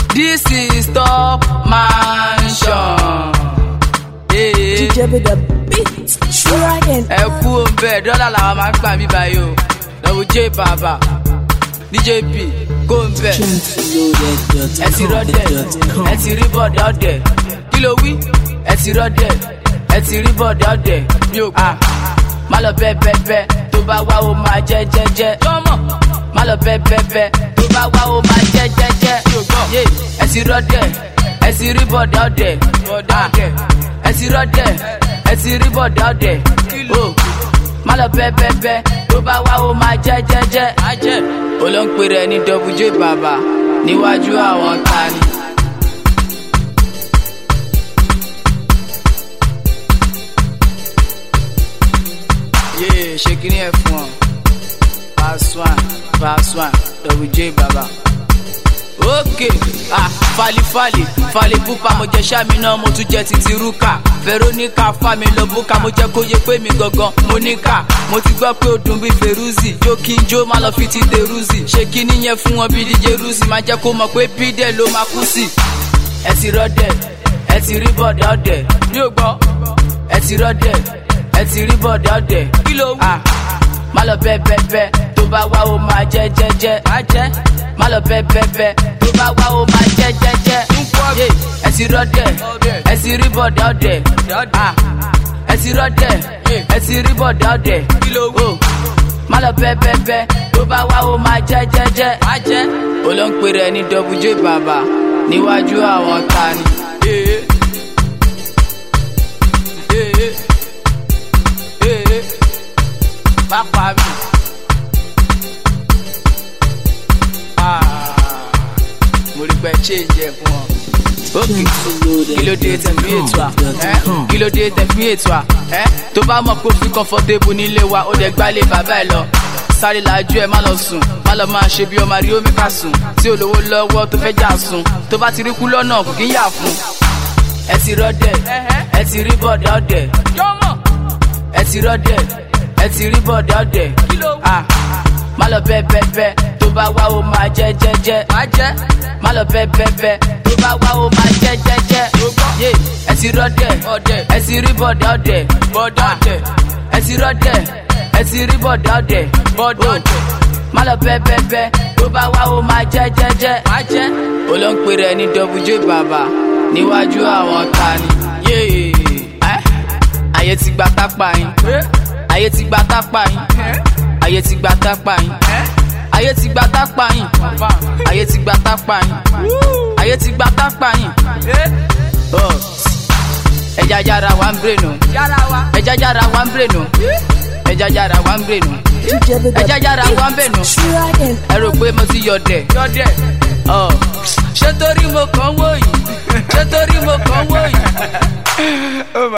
this is top mansion. Hey. DJ with the beat. Dragon. ẹ kú òǹbẹ dọ́là làwọn máa ń gbà mí báyìí o lọ́wọ́ j bàbá dj p kó òǹbẹ ẹ ti rọ́dẹ̀ ẹ ti rí bọ̀dẹ̀ ọ̀dẹ̀ kí ló wí ẹ ti rọ́dẹ̀ ẹ ti rí bọ̀dẹ̀ ọ̀dẹ̀ mi ò gbà má lọ bẹ́ẹ̀ bẹ́ẹ̀ bẹ́ẹ̀ tó bá wá o máa jẹ́ jẹ́jẹ́ má lọ bẹ́ẹ̀ bẹ́ẹ̀ bẹ́ẹ̀ tó bá wá o máa jẹ́ jẹ́jẹ́ yé ẹ ti rọ́dẹ̀ ẹ ti rí bọ̀dẹ̀ ọ̀dẹ̀ ẹ ti rọ́dẹ̀ ẹ ti rí bọ̀dẹ̀ ọ̀dẹ̀ o má lọ bẹ́ẹ̀ bẹ́ẹ̀ bẹ́ẹ̀ tó bá wá o máa jẹ́ jẹ́jẹ́ olóńpẹ̀ rẹ̀ ní wj bàbá níwájú àwọn tani. yéé ṣe kí ni ẹ fún ọ pass one pass one wj bàbá. ok ah falifali falipupa mo jẹ sami náà mo tún jẹ titi ruka veronica fami lọ buka mo jẹ kó yẹ pé mi gangan mo níkà mo ti gbọ́ pé ó dùn bí feruzi jó kí n jó má lọ fi ti deruzi ṣe kí nìyẹn fún wọn bí dj ruzi máa jẹ́ kó mọ̀ pé bídẹ̀ ló máa kú sí. ẹ ti rọ́dẹ̀ ẹ ti rí bọ̀dẹ̀ ọ̀dẹ̀ mi ò gbọ́ ẹ ti rọ́dẹ̀ ẹ ti rí bọ̀dẹ̀ ọ̀dẹ̀ kí ló wù. má lọ bẹ́ẹ̀ bẹ́ẹ̀ bẹ́ẹ̀ tó bá wá o máa jẹ́ jẹ́jẹ́ á jẹ́ má lọ bẹ́ẹ̀ bẹ́ẹ̀ bẹ́ẹ̀ tó bá wá o máa jẹ́ jẹ́jẹ́ yé ẹ ti rọ́dẹ̀ ẹ ti rí bọ̀dẹ̀ ọ̀dẹ̀ ẹ ti rọ́dẹ̀ ẹ ti rí bọ̀dẹ̀ ọ̀dẹ̀ kí ló wù. má lọ bẹ́ẹ̀ bẹ́ẹ̀ bẹ́ẹ̀ tó bá wá o máa jẹ́ jẹ́jẹ́ á jẹ́ olóńpẹ̀ rẹ̀ ní wj bàbá níwájú àwọn tani. Yeah. Yeah. Yeah. má pa mí. Ah, mo rí pé change ẹ fún ọ. ókè kí ló dé tẹ̀ fún ètò à ẹ́ kí ló dé tẹ̀ fún ètò à ẹ́ tó bá mọ̀ pé ó fi comfortable nílé wa ó dẹ̀ gbálé bàbá ẹ̀ lọ sáré làájú ẹ má lọ sùn má lọ máa ṣe bí ọmọ rí omi ká sùn tí olówó lọ́wọ́ tó fẹ́ jà sùn tó bá ti rí kú lọ́nà kò kí ń yà fún. ẹ ti rọ́dẹ̀ ẹ ti rí bọ̀dẹ̀ ọ̀dẹ̀ ẹ ti rọ́dẹ̀ ẹ ti rí bọ̀dẹ̀ ọ̀dẹ̀ ah má lọ bẹ́ẹ̀ bẹ́ẹ̀ bẹ́ẹ̀ tó bá wá o máa jẹ́ jẹ́jẹ́ má lọ bẹ́ẹ̀ bẹ́ẹ̀ bẹ́ẹ̀ tó bá wá o máa jẹ́ jẹ́jẹ́ yé ẹ ti rọ́dẹ̀ ẹ ti rí bọ̀dẹ̀ ọ̀dẹ̀ ẹ ti rọ́dẹ̀ ẹ ti rí bọ̀dẹ̀ ọ̀dẹ̀ má lọ bẹ́ẹ̀ bẹ́ẹ̀ bẹ́ẹ̀ tó bá wá o máa jẹ́ jẹ́jẹ́ olóńpẹ̀ rẹ̀ ní wj bàbá níwájú àwọn tani yéé ayé ti gba tápá yín ayé ti gba tápá yín ayé ti gba tápá yín ayé ti gba tápá yín ayé ti gba tápá yín ayé ti gba tápá yín ẹja yára wa ń brènù ẹja yára wa ń brènù ẹja yára wa ń brènù DJ with the ẹja yára wa ń brènù Dragon. ẹ rò pé mo ti yọ̀dẹ̀ Ọ, ṣé torí mo kàn wò yìí ṣé torí mo kàn wò yìí.